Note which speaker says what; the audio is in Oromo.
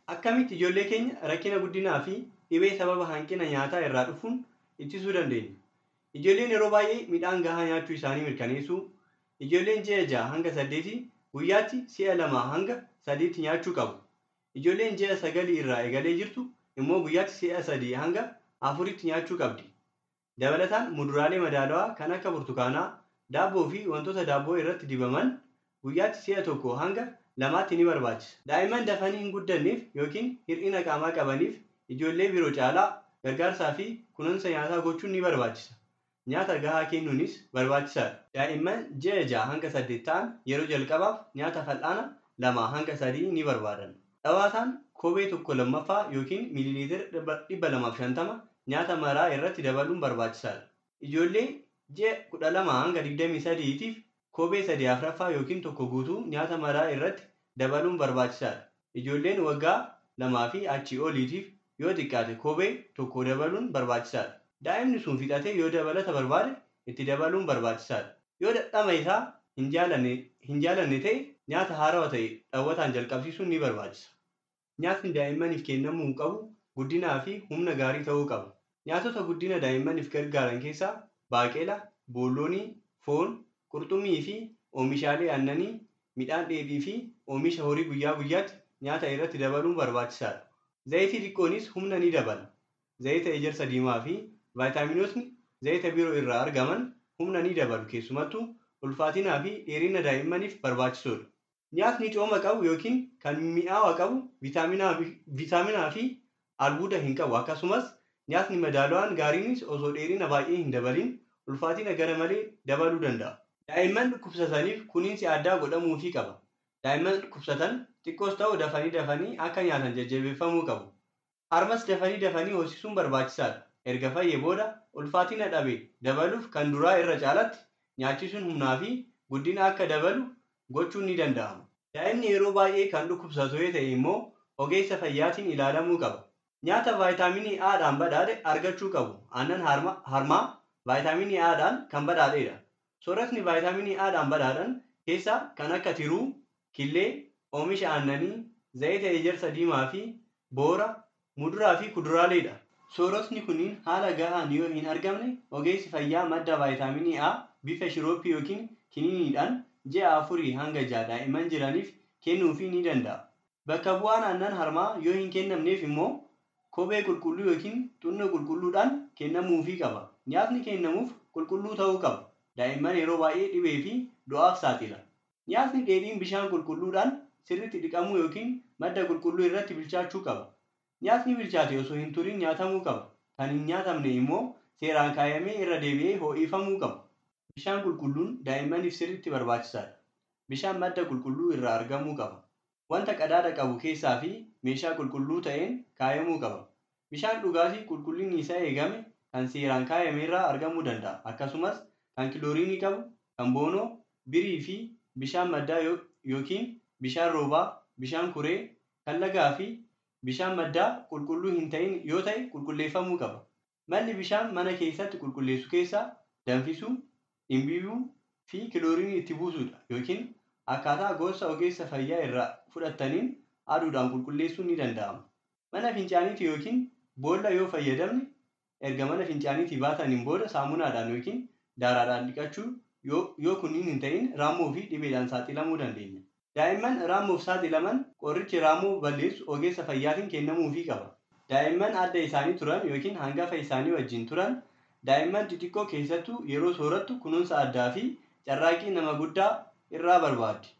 Speaker 1: Akkamitti ijoollee keenya rakkina guddinaa fi dhibee sababa hanqina nyaataa irraa dhufuun ittisuu dandeenya? Ijoolleen yeroo baay'ee midhaan gahaa nyaachuu isaanii mirkaneessuu, ijoolleen ji'a ja'a hanga saddeetii guyyaatti si'a lamaa hanga sadiitti nyaachuu qabu. Ijoolleen ji'a sagalii irraa eegalee jirtu immoo guyyaatti si'a sadii hanga afuritti nyaachuu qabdi. Dabalataan muduraalee madaalawaa kan akka burtukaanaa, daabboo fi wantoota daabboo irratti dibaman guyyaatti si'a tokko hanga lamaatti ni barbaachisa. Daa'imman dafanii hin guddanneef yookiin hir'ina qaamaa qabaniif ijoollee biroo caalaa gargaarsaa fi kunuunsa nyaataa gochuun ni barbaachisa. Nyaata gahaa kennuunis barbaachisaadha. Daa'imman ji'a ja'a hanga saddeet ta'an yeroo jalqabaaf nyaata fal'aana lama hanga sadii ni barbaadan. Dhawaataan kophee tokko lammaffaa yookiin miiliiliitira dhibba lamaaf shantama nyaata maraa irratti dabaluun barbaachisaadha. Ijoollee ji'a kudha lama hanga digdamii sadiitiif kophee sadii afuraffaa yookiin tokko guutuu nyaata maraa irratti dabaluun barbaachisaadha. Ijoolleen waggaa lamaa fi achii oliitiif yoo xiqqaate kophee tokko dabaluun barbaachisaadha. Daa'imni sun fixatee yoo dabalata barbaade itti dabaluun barbaachisaadha. Yoo dadhama isaa hin jaalanne ta'e nyaata haarawaa ta'e dhawwataan jalqabsiisuun ni barbaachisa. Nyaatni daa'immaniif kennamuu qabu guddinaa fi humna gaarii ta'uu qaba. Nyaatota guddina daa'immaniif gargaaran keessaa baaqelaa, boolloonii, foon, qurxummii fi oomishaalee aannanii, midhaan dheedhii fi oomisha horii guyyaa guyyaatti nyaata irratti dabaluun barbaachisaadha. Zayitii xiqqoonis humna ni dabala. Zayita ejersa diimaa fi vaayitaaminootni zayita biroo irraa argaman humna ni dabalu keessumattuu ulfaatinaa fi dheerina daa'immaniif barbaachisoodha. Nyaatni cooma qabu yookiin kan mi'aawaa qabu viitaaminaa fi albuuda hin qabu akkasumas nyaatni madaalawaan gaariinis osoo dheerina baay'ee hin dabalin ulfaatina gara malee dabaluu danda'a. Daa'imman dhukkubsataniif kunuunsi addaa godhamuufii qaba. Daa'imman dhukkubsatan xiqqoos ta'u dafanii dafanii akka nyaatan jajjabeeffamuu qabu. Harmas dafanii dafanii hoosisuun barbaachisaadha. Erga fayyee booda ulfaatina dhabe dabaluuf kan duraa irra caalatti nyaachisuun humnaa fi guddina akka dabalu gochuun ni danda'ama. Daa'imni yeroo baay'ee kan dhukkubsatu yoo ta'e immoo ogeessa fayyaatiin ilaalamuu qaba. Nyaata vaayitaaminii A'dhaan badhaadhe argachuu qabu. Aannan harmaa vaayitaaminii A'dhaan kan badhaadhedha. Sooratni vaayitaaminii A'dhaan badhaadhan keessaa kan akka tiruu, killee, oomisha aannanii, zayita ejersa diimaa fi boora, muduraa fi kuduraaleedha. Soorotni kunniin haala gahaan yoo hin argamne ogeessi fayyaa madda vaayitaaminii A bifa shirooppii yookiin kiniiniidhaan ji'a afurii hanga ja'a daa'imman jiraniif kennuufii ni danda'a. Bakka bu'aan aannan harmaa yoo hin kennamneef immoo kophee qulqulluu yookiin xunnoo qulqulluudhaan kennamuufii qaba. Nyaatni kennamuuf qulqulluu ta'uu qaba. Daa'imman yeroo baay'ee dhibee fi du'aaf saaxila. Nyaatni dheedhiin bishaan qulqulluudhaan sirriitti dhiqamuu yookiin madda qulqulluu irratti bilchaachuu qaba. Nyaatni bilchaate osoo hin turin nyaatamuu qaba. Kan hin nyaatamne immoo seeraan kaayamee irra deebi'ee ho'ifamuu qaba. Bishaan qulqulluun daa'immaniif sirriitti barbaachisaadha. Bishaan madda qulqulluu irraa argamuu qaba. Wanta qadaada qabu keessaa fi meeshaa qulqulluu ta'een kaayamuu qaba. Bishaan dhugaatii qulqullinni isaa eegame kan seeraan kaayame irraa argamuu danda'a. Akkasumas kan kilooriinii qabu, kan boonoo, birii fi bishaan maddaa yookiin bishaan roobaa, bishaan kuree, kan lagaa fi bishaan maddaa qulqulluu hin ta'in yoo ta'e qulqulleeffamuu qaba. Malli bishaan mana keessatti qulqulleessu keessaa danfisuu, dhimbiibuu fi kilooriinii itti buusuudha yookiin akkaataa gorsa ogeessa fayyaa irraa fudhattaniin aduudhaan qulqulleessuun ni danda'ama. Mana fincaaniitii yookiin boolla yoo fayyadamne erga mana fincaaniitii baataniin booda saamunaadhaan yookiin daaraadhaan dhiqachuu yoo kunniin hin ta'in raammoo fi dhibeedhaan saaxilamuu dandeenya. Daa'imman raammoof saaxilaman qorichi raammoo balleessu ogeessa fayyaatiin kennamuufii qaba. Daa'imman adda isaanii turan yookiin hangafa isaanii wajjin turan daa'imman xixiqqoo keessattuu yeroo soorattu kunuunsa addaa fi carraaqqii nama guddaa irraa barbaaddi.